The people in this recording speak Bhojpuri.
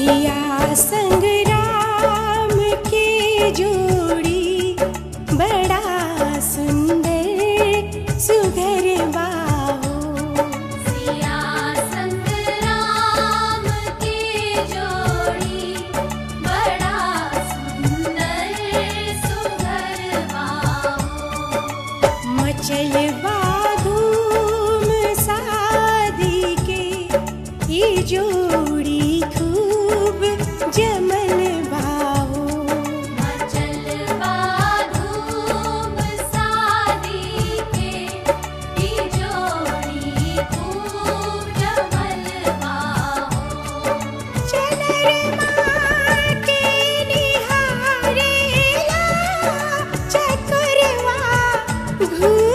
सिया संग राम की जोड़ी बड़ा सुंदर सुघर बाहो सिया संग राम की जोड़ी बड़ा सुंदर सुघर बाहो मचल धूम शादी के ई जोड़ी खूब जमल बाहो मचल धूम शादी के ई जोड़ी खूब जमल बाहो चनरमा के निहारेला चकोरवा घूम